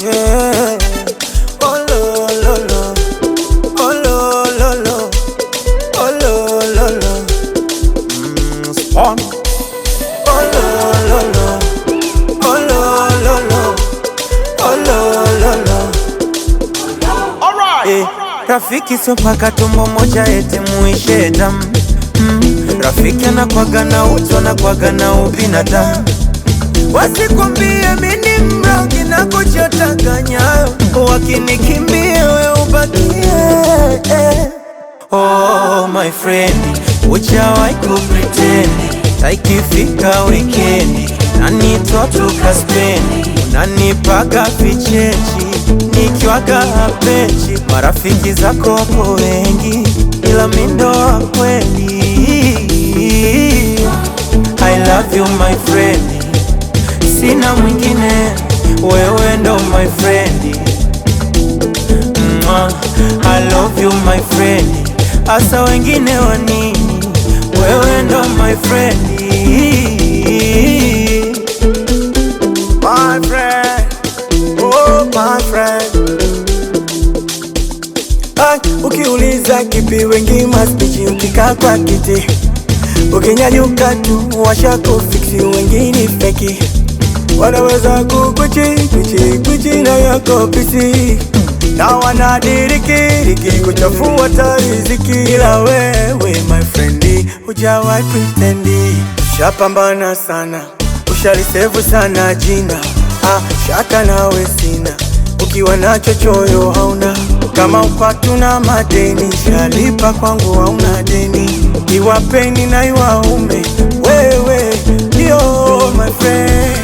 yeah. Oh, lo, lo, lo. Oh, lo, lo, lo. Oh, lo, lo, lo. Mm, spawn. Oh, lo, lo, lo. Oh, lo, lo, lo. Oh, lo, lo, lo. Eh, rafiki sio paka tumbo moja eti muishe damu mm, rafiki anakwaga na utu anakwaga na ubinadamu wasikwambie mini mrogi na kuchotaganya wakinikimbia we ubakie eh. Oh my friend, uchawai kupretendi taikifika wikendi nanitwa tukaspendi unanipaga vichechi nikiwaga hapechi marafiki zako wapo wengi ila mindo wa kweli I love you my friend sina mwingine wewe ndo my friend Mwah, I love you my friend asa wengine wa nini wewe ndo my friend My friend, oh my friend. Ay, ukiuliza kipi wengi maspichi ukikaa kwa kiti ukinyanyuka tu washako fiksi wengine feki wanaweza kukuchi kuchi kuchi na yako pisi na wanadirikiriki kuchafua tariziki ila wewe my friend hujawai pretendi shapambana sana ushalisevu sana jina ah, shaka nawe sina ukiwa nacho choyo hauna kama upatu na madeni shalipa kwangu hauna deni iwapeni na iwaume wewe ndio my friend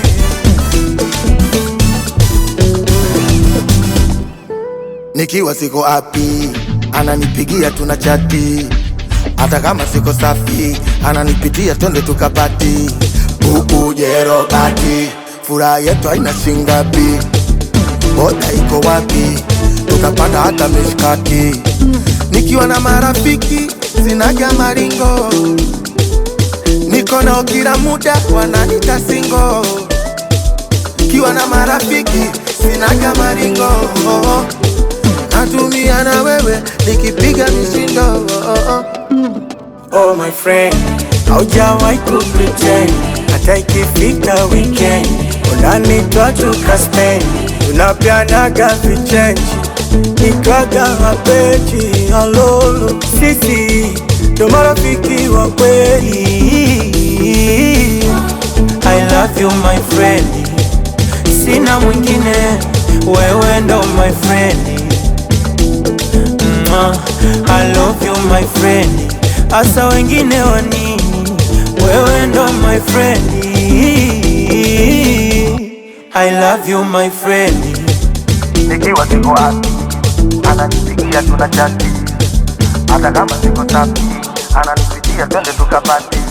nikiwa siko happy ananipigia tuna chati hata kama siko safi ananipitia twende tukapati ukujerobati furaha yetu haina shingapi boda iko wapi tukapanda hata mishkati nikiwa na marafiki sinaga maringo niko nao kila muda wananita singo kiwa na marafiki sinaga maringo natumia na wewe nikipiga mishindo Oh my friend, haujawahi kupretend hata ikifika weekend unanitwa tukaspend tunapianaga vichenji nikwaga mapeji alolo sisi ndo marafiki wa kweli I love you my friend sina mwingine wewe ndo my friend Mwah, I love you my friend asa wengine wa nini wewe ndo my friend I love you my friend nikiwa siko happy ananipigia tuna chati hata kama siko safi ananipitia twende tukapati